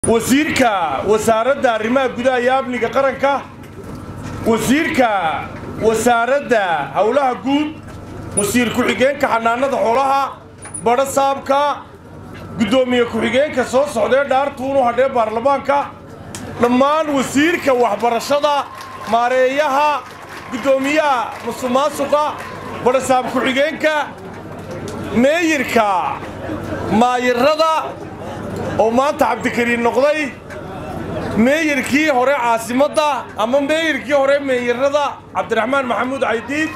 wasiirka wasaaradda arrimaha gudaha iyo amniga qaranka wasiirka wasaaradda howlaha guud wasiir ku-xigeenka xanaanada xoolaha badho saabka guddoomiye ku-xigeenka soo socdee dhaartuunu hadhee baarlamaanka dhammaan wasiirka waxbarashada maareeyaha guddoomiyaha musuqmaasuqa badhasaab ku-xigeenka meeyirka maayirada oo maanta cabdikariin noqday meeyirkii hore caasimadda ama meeyirkii hore meeyirada cabdiraxmaan maxamuud caydiid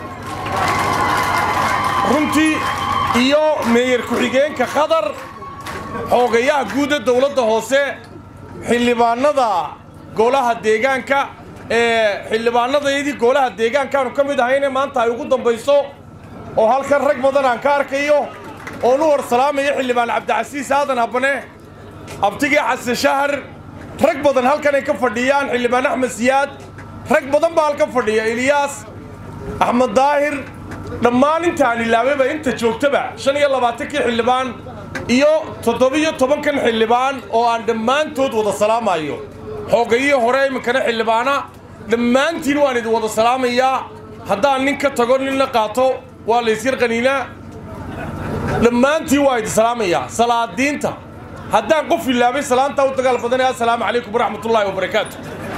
runtii iyo meeyir ku-xigeenka khadar xoogayaha guuda dowladda hoose xildhibaannada golaha deegaanka ee xildhibaannadaydii golaha deegaankaanu ka mid ahayne maanta ay ugu dambayso oo halkan rag badan aan ka arkayo oon u hor salaamayo xildhibaan cabdicasiis aadan habane abtigii xasan shahar rag badan halkanay ka fadhiyaan xildhibaan axmed siyaad rag badan baa halka fadhiya eliyaas axmed daahir dhammaan intaan ilaabayba inta joogtaba shan iyo labaatankii xildhibaan iyo toddobiyo tobankan xildhibaan oo aan dhammaantood wada salaamayo xoogayihii hore iminkana xildhibaana dhammaantiin waan idin wada salaamayaa haddaan nin ka tago ninna qaato waa laysyar qaniinaa dhammaantiin waa idin salaamayaa salaadiinta haddaan qof ilaabay salaantaa u dagaal badanaya assalaamu calaykum waraxmatullaahi wabarakaatu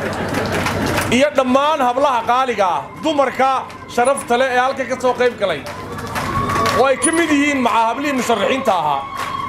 iyo dhammaan hablaha qaaliga ah dumarka sharafta leh ee halka ka soo qayb galay oo ay ka mid yihiin macaa hablihii musharaxiinta ahaa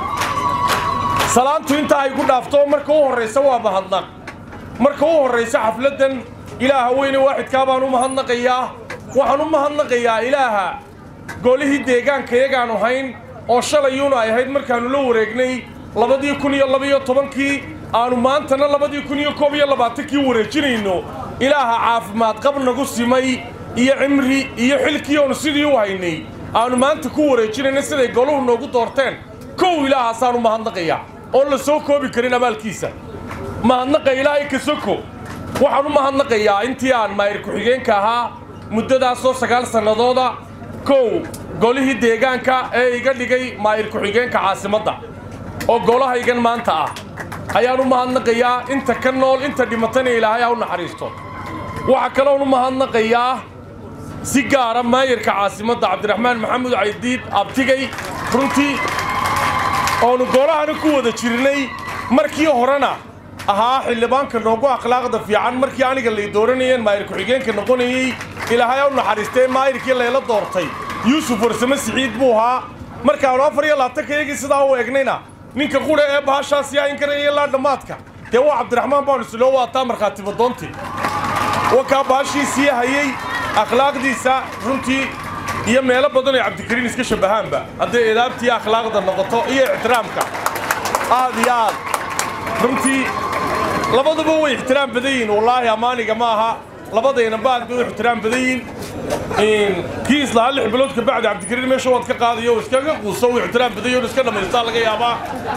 salaantu intaa ay ku dhaafto marka u horraysa waa mahadnaq marka u horraysa xafladdan ilaaha weyne waaxidkaa baan u mahadnaqayaa waxaan u mahadnaqayaa ilaaha golihii deegaanka yagaanu hayn oo shalayuuna ay ahayd markaannu la wareegnay labadii kun iyo labiyo tobankii aanu maantana labadii kun iyo koob iyo labaatankii wareejinayno ilaaha caafimaad qab nagu simay iyo cimri iyo xilkii oonu sidii u haynay aanu maanta ku wareejinayna siday goluhu noogu doorteen kow ilaahaasaan u mahadnaqayaa oon la soo koobi karin abaalkiisa mahadnaqa ilaahay ka soko waxaan u mahadnaqayaa intii aan maayir ku-xigeenka ahaa muddadaasoo sagaal sannadooda kow golihii deegaanka ee iga dhigay maayir ku-xigeenka caasimadda oo golahaygan maanta ah ayaan u mahadnaqayaa inta ka nool inta dhimatana ilaahay ha u naxariisto waxaa kaloon u mahadnaqayaa si gaara maayirka caasimadda cabdiraxmaan maxamuud caydiid abtigay runtii oonu golahana ku wada jirnay markii horena ahaa xildhibaanka noogu akhlaaqda fiican markii aniga lay dooranayeen maayir ku-xigeenka noqonayey ilaahay ha u naxariistee maayirkii layla doortay yuusuf warsame siciid buu ahaa markaanu afar iyo labaatanka iyagii sidaa u eegnayna ninka qudha ee bahashaas yaa inkaraya ilaa dhammaadka dee waa cabdiraxmaan baanu isloo waataa markhaati badoontii wakaa bahashiisii hayey akhlaaqdiisa runtii iyo meelo badan ay cabdikariin iska shabbahaanba hadday edaabtii akhlaaqda noqoto iyo ixtiraamka aad iyo aad runtii labaduba way ixtiraam badan yihiin wallaahi ammaaniga ma aha labadayna baad bay u ixtiraam badan yihiin kii islahaa lix bilood ka bacdi cabdikariin meesha waad ka qaadayo iskaga quuso uu ixtiraam badan yaho iska dhammaystaa laga yaabaa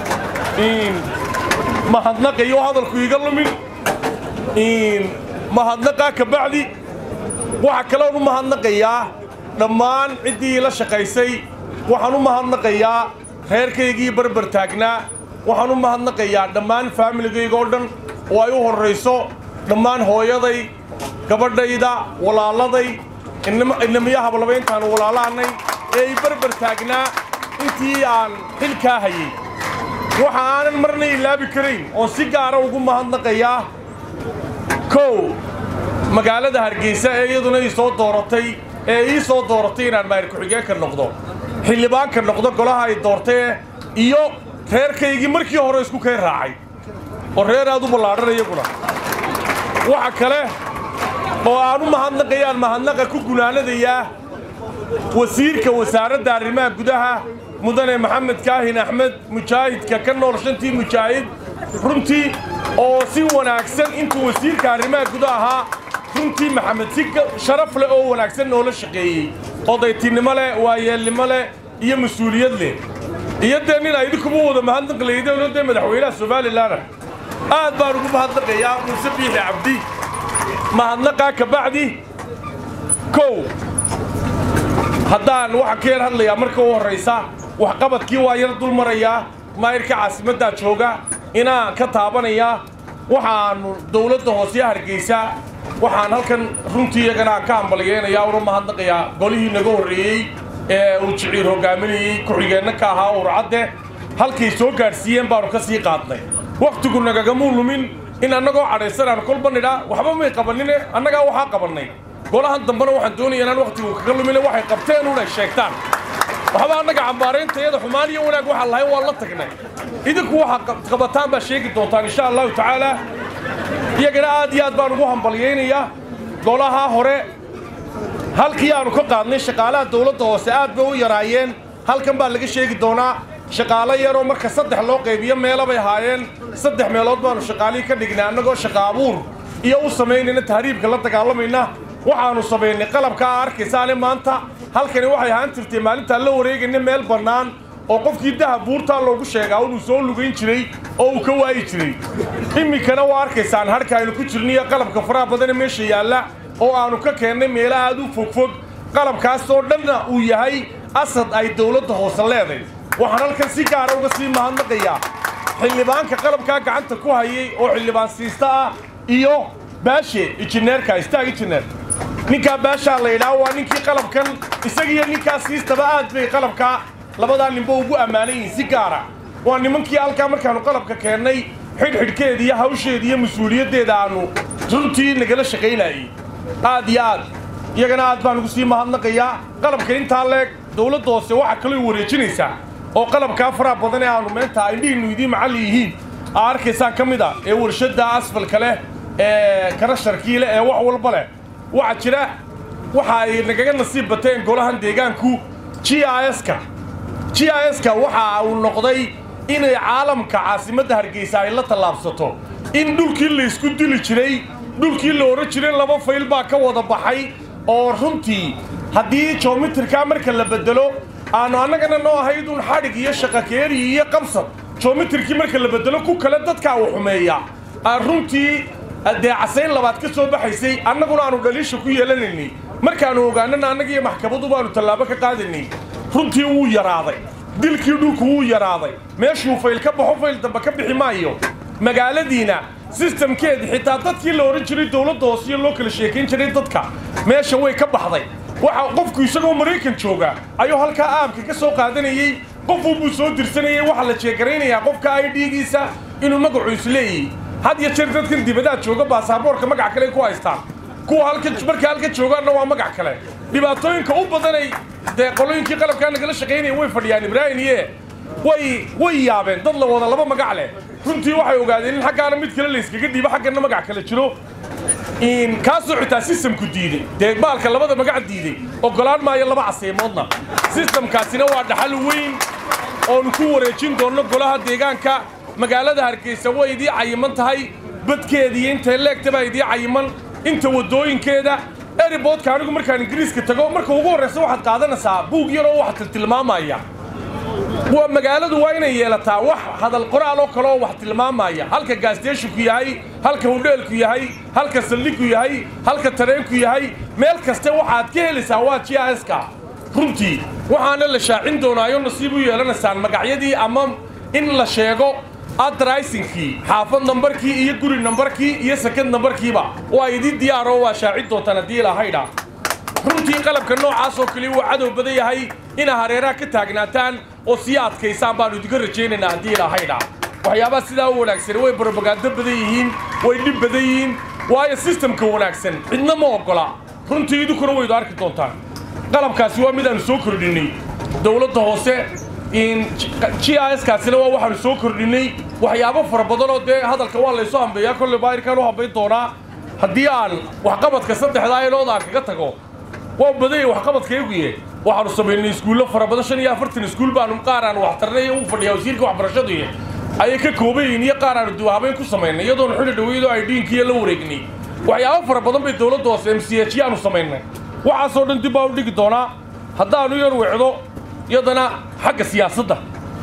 mahadnaqayo hadalku iga lumin mahadnaqaa ka bacdi waxaa kaloon u mahadnaqayaa dhammaan ciddii la shaqaysay waxaan u mahadnaqayaa reerkaygii barbar taagnaa waxaan u mahadnaqayaa dhammaan faamiligayga oo dhan oo ay u horrayso dhammaan hooyaday gabadhayda walaaladay inamiya hablaba intaanu walaalaanay ee ay barbar taagnaa intii aan xilkaa hayay waxa aanan marna ilaabi karayn oon si gaara ugu mahadnaqayaa kow magaalada hargeysa ee iyaduna ii soo dooratay ee ii soo dooratay inaan maayir ku-xigeenka noqdo xildhibaanka noqdo golaha ay doortee iyo reerkaygii markii hore isku kay raacay oo reer aad u ballaadhan iyaguna waxa kale oo aan u mahadnaqayaan mahadnaqa ku gunaanadayaa wasiirka wasaaradda arrimaha gudaha mudane maxamed kaahin axmed mujaahidka ka nool shantii mujaahid runtii oo si wanaagsan intuu wasiirka arrimaha gudaha ahaa runtii maxamed si sharaf leh oo wanaagsan noola shaqeeyey odaytinimo leh waayeelnimo leh iyo mas-uuliyad leh iyo dee nin aydinkuba wada mahadnaq laydeenoo dee madaxweynaha somalilanna aad baan ugu mahadnaqayaa muuse biixi cabdi mahadnaqaa ka bacdi kow haddaan waxaan ka yar hadlayaa marka u horraysa waxqabadkii waa yar dul marayaa maayirka caasimaddaa jooga inaan ka taabanayaa waxaanu dowladda hoose hargeysa waxaan halkan runtii iyagana ka hambalyeynayaa una mahadnaqayaa golihii naga horreeyey ee uu jiciir hogaaminayey ku-xigeenna ka ahaa urcadde halkay soo gaadhsiiyeen baanu ka sii qaadnay wakhtigu nagagamuu lumin in annagoo cadhaysan aan kolba nidhaa waxba may qabanine annagaa waxaa qabannay golahan dambena waxaan doonaya inaan wakhtigu kaga lumine waxay qabteen unay sheegtaan waxba annaga cambaarayntayada xumaan iyo wanaag waxaan lahayn waan la tagnay idinku waxaa qabataan baa sheegi doontaan insha allahu tacaala iyagana aad iyo aad baan ugu hambalyaynayaa golaha hore halkii aanu ka qaadnay shaqaalaha dawladda hoose aad bay u yaraayeen halkan baa laga sheegi doonaa shaqaalo yaroo marka saddex loo qaybiyo meela bay ahaayeen saddex meelood baanu shaqaalihii ka dhignay annagoo shaqa abuur iyo u samaynayna tahriibka la dagaalamayna waxaannu samaynay qalabka aa arkaysaane maanta halkani waxay ahaan jirtay maalintaan la wareegayna meel bannaan oo qofkii dahab buurtaa loogu sheegaa inuu soo lugayn jiray oo uu ka waayi jiray iminkana waa arkaysaan harka aynu ku jirniyo qalabka faraha badane meesha yaalla oo aannu ka keennay meelo aad u fogfog qalabkaasoo dhanna uu yahay asad ay dawladda hoose leeday waxaan halkan si gaara uga sii mahadnaqayaa xildhibaanka qalabkaa gacanta ku hayay oo xildhibaan siista ah iyo baashe injineerka istaag injineer ninkaa baashaa la yidhaha waa ninkii qalabkan isagiiyo ninkaa siistaba aad bay qalabkaa labadaa ninba ugu ammaanan yihiin si gaara waa nimankii halkaa markaannu qalabka keennay xidhxidhkeeda iyo hawsheeda iyo mas-uuliyaddeeda aannu runtii nagala shaqaynayey aad iyo aad iyagana aad baan ugu sii mahadnaqayaa qalabka intaa leeg dawladda hoose waxaa kaloo wareejinaysaa oo qalabkaa faraha badan ee aannu meenta indhihiinnu idiin macalli yihiin aa arkaysaan ka mid a ee warshadda asfalka leh ee karasharkii leh ee wax walba leh waxaa jira waxa ay nagaga nasiib bateen golahan deegaanku g i s-ka g i s-ka waxa uu noqday inay caalamka caasimadda hargeysa ay la tallaabsato in dhulkii laysku dili jiray dhulkii la ohan jiray laba fayl baa ka wada baxay oo runtii haddii joomitirkaa marka la beddelo aanu annagana noo ahayd un xadhig iyo shaqakeeri iyo qabsad joomitirkii marka la beddelo ku kale dadkaa uu xumeeya runtii dee casayn labaad ka soo baxaysay annaguna aanu dhaliisha ku yeelanaynay markaannu ogaanana annagiiyo maxkamadu baanu tallaabo ka qaadaynay runtii wuu yaraaday dilkii dhulku wuu yaraaday meeshuu fayl ka baxo fayl dambe ka bixi maayo magaaladiina sistamkeedii xitaa dadkii la odhan jiray dawladda hoosiyo loo kala sheekayn jiray dadka meesha way ka baxday waxa qofku isagoo maraykan jooga ayuu halkaa aamka ka soo qaadanayey qofuubuu soo dirsanayey waxaa la jeegaraynayaa qofka ay dhiigiisa inuu magacu isleeyahy had iyo jeer dadkan dibadaad jooga baasaboorka magac kale ku haystaan kuwa halka markay halka joogaanna waa magac kale dhibaatooyinka u badanay dee qolooyinkii qalabkaa nagala shaqaynaya way fadhiyaan ibraahim iye way way yaabeen dad la wada laba magac leh runtii waxay ogaadeen in xaggaana mid kale layskaga dhiibo xaggana magac kale jiro kaasoo xitaa sistamku diiday dee baalka labada magac diiday ogolaan maayo laba caseymoodna sistamkaasina waa dhaxal weyn oonu ku wareejin doonno golaha deegaanka magaalada hargeysa way idii cayiman tahay badkeediiyo intay leegta baa idii cayiman inta waddooyinkeeda eriboodka anigu markaan ingiriiska tago marka ugu horraysa waxaad qaadanaysaa buug yaroo waxaa tilmaamaya waa magaaladu waa inay yeelataa wax hadal qoraal oo kale oo wax tilmaamaya halka gaasteshinku yahay halka hudheelku yahay halka saldhigku yahay halka tareenku yahay meel kaste waxaad ka helaysaa waa g i s-ka runtii waxaana la shaacin doonaayo nasiib u yeelanaysaan magacyadii ama in la sheego adraysinkii xaafad nambarkii iyo guri nambarkii iyo sakad nambarkiiba waa idii diyaaroo waa shaacin doontaan haddii ilahaydha runtii qalabka noocaas oo kale waa cadow badan yahay inaa hareeraha ka taagnaataan oo sii adkaysaan baannu idinka rajaynaynaa haddii ilahaydha waxyaabaha sidaa u wanaagsan way brobagaando badan yihiin way dhib badan yihiin waayo sistamka wanaagsan cidna ma oggola runtii idinkuna waydu arki doontaan qalabkaasi waa mid aanu soo kordhinnay dawladda hoose g i s kaasina waa waxaanu soo kordhinnay waxyaabo fara badanoo dee hadalka waa laysu hambeeyaa kolley baayirkaan u hambayn doonaa haddii aan waxqabadka saddexdaa elood aan kaga tago waa badanya waxqabadkayguye waxaanu samaynay iskuullo fara badan shan iyo afartan iskuul baanu qaar aan waxtarnay u fadhiyaa wasiirka waxbarashaduiy ayay ka kooban yihiin iyo qaar aanu duwahabayn ku samaynay iyadoonu xilli dhaweydoo ay dhiinkiiyo la wareegnay waxyaabo fara badan bay dawladda hoose m c h yaanu samaynay waxaasoo dhan dib baa u dhigi doonaa haddaanu yar wecdo iyadana xagga siyaasadda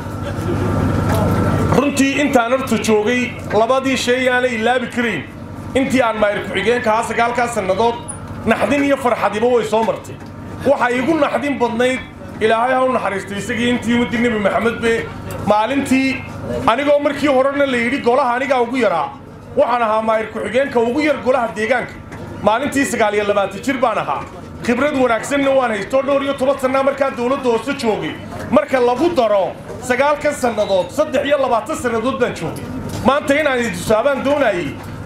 runtii intaan horta joogay labadii shay aanay ilaabi karayn intii aan maayir ku-xigeenka haa sagaalkaa sannadood naxdin iyo farxadiba way soo martay waxay igu naxdin badnayd ilaahay ha u naxariistay isagii intii ummadii nebi maxamed be maalintii anigoo markii horena la yidhi golaha anigaa ugu yaraa waxaan ahaa maayir ku-xigeenka ugu yar golaha deegaanka maalintii sagaal iyo labaatan jir baan ahaa khibrad wanaagsanna waan haystoo dhowr iyo toban sannaa markaa dawladda hoose joogay marka lagu daro sagaalkan sannadood saddex iyo labaatan sannadood baan joogay maanta inaan idusaabaan doonayey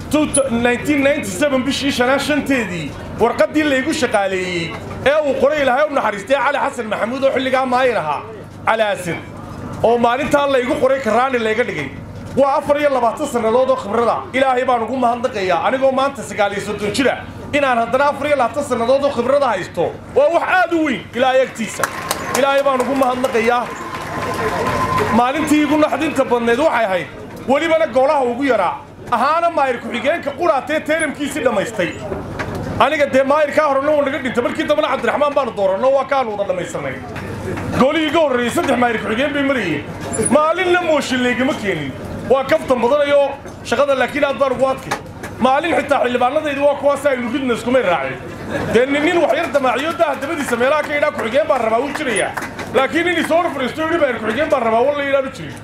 bishii shanaa shanteedii warqaddii laygu shaqaaleeyey ee uu qoray ilaahay u naxariistay cali xasan maxamuud oo xilligaa maayir ahaa cali asin oo maalintaa laygu qoray karaani layga dhigay waa afar iyo labaatan sannadood oo khibrada ilaahay baan ugu mahadnaqayaa anigoo maanta sagaal iyo soddon jira inaan haddana afar iyo labaatan sannadood oo khibrada haysto waa wax aad u weyn ilaahay agtiisa ilaahay baan ugu mahadnaqayaa maalintii igu naxdinta badneed waxay ahayd welibana golaha ugu yaraa ahaana maayir ku-xigeenka quraatee teeramkiisii dhammaystay aniga dee maayirkaa horena wuu naga dhintay markii dambana cabdiraxmaan baanu dooranno waa kaanu wada dhammaysanay golihii ga horreeyey saddex maayir ku-xigeen bay marayeen maalinna mooshin laygama keenin waa kaftan badanayoo shaqada laakiin aad baan ugu adkay maalin xitaa xildhibaanadaydi waa kuwaas aynu ridna iskumay raaceen dee nin nin wax yar damaaciyo daha dabadiisa meelaha ka yidhaa ku-xigeen baan rabaa wuu jirayaa laakiin in isoo fariisto yidhi maayir ku-xigeen baan rabaa walla yidhaanu jirin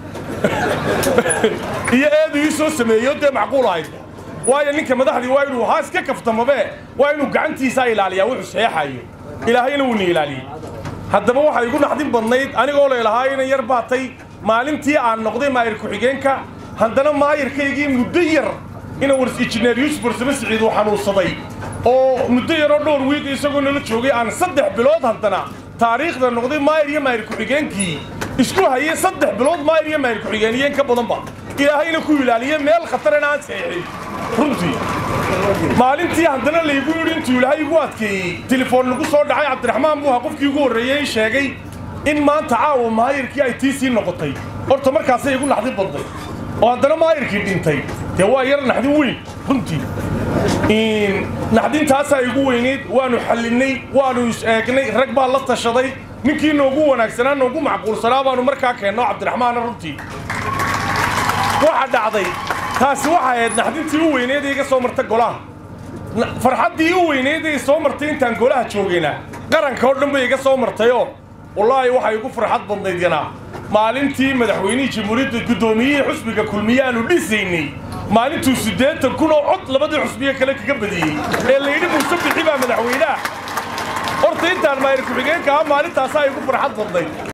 iyo eedu ii soo sameeyo dee macquul ahayd waayo ninka madaxdii waa inuu haa iska kaftamabee waa inuu gacantiisaa ilaaliyaa wuxuu saxeexayo ilaahayna wuuna ilaaliyey haddaba waxay igu naxdin badnayd anigoo leelahaa inan yar baatay maalintii aan noqday maayir ku-xigeenka haddana maayirkaygii muddo yar ina wars injineer yuusuf warsame siciid uu xanuunsaday oo muddo yaroo dhowr wiig isagoo nala joogay aan saddex bilood haddana taariikhda noqday maayir iyo maayir ku-xigeenkii isku hayay saddex bilood maayir iyo maayir ku-xigeeniyeen ka badanba ilaahayna ku ilaaliye meel khatarana aan saxeexin runtii maalintii haddana laygu yidhi intuu ilaahay igu adkeeyey telefoon nagu soo dhacay cabdiraxmaan buuha qofkii ugu horreeyey sheegay in maanta caawa maayirkii ay tii sii noqotay horta markaasay igu naxdin badnay oo haddana maayirkii dhintay dee waa yar naxdin weyn runtii naxdintaasaa igu weyneyd waanu xallinnay waanu is eegnay rag baa la tashaday ninkii noogu wanaagsanaa noogu macquulsanaa baanu markaa keenno cabdiraxmaana runtii waxa dhacday taasi waxay ahayd naxdintii u weyneed ee iga soo marta golaha farxaddii u weyneed ee soo martay intaan golaha joogayna qaranka oo dhan bay iga soo martayoo wallaahi waxay igu farxad badnayd yanaa maalintii madaxweynihii jamhuuriyadda guddoomiyihii xusbiga kulmiye aanu dhisaynay maalintuu siddeetan kun oo cod labadii xusbiye kale kaga badiyey ee layidhi muuse bixi baa madaxweynaha horta intaan maayir ku-xigeenka ah maalintaasaa igu farxad badnayd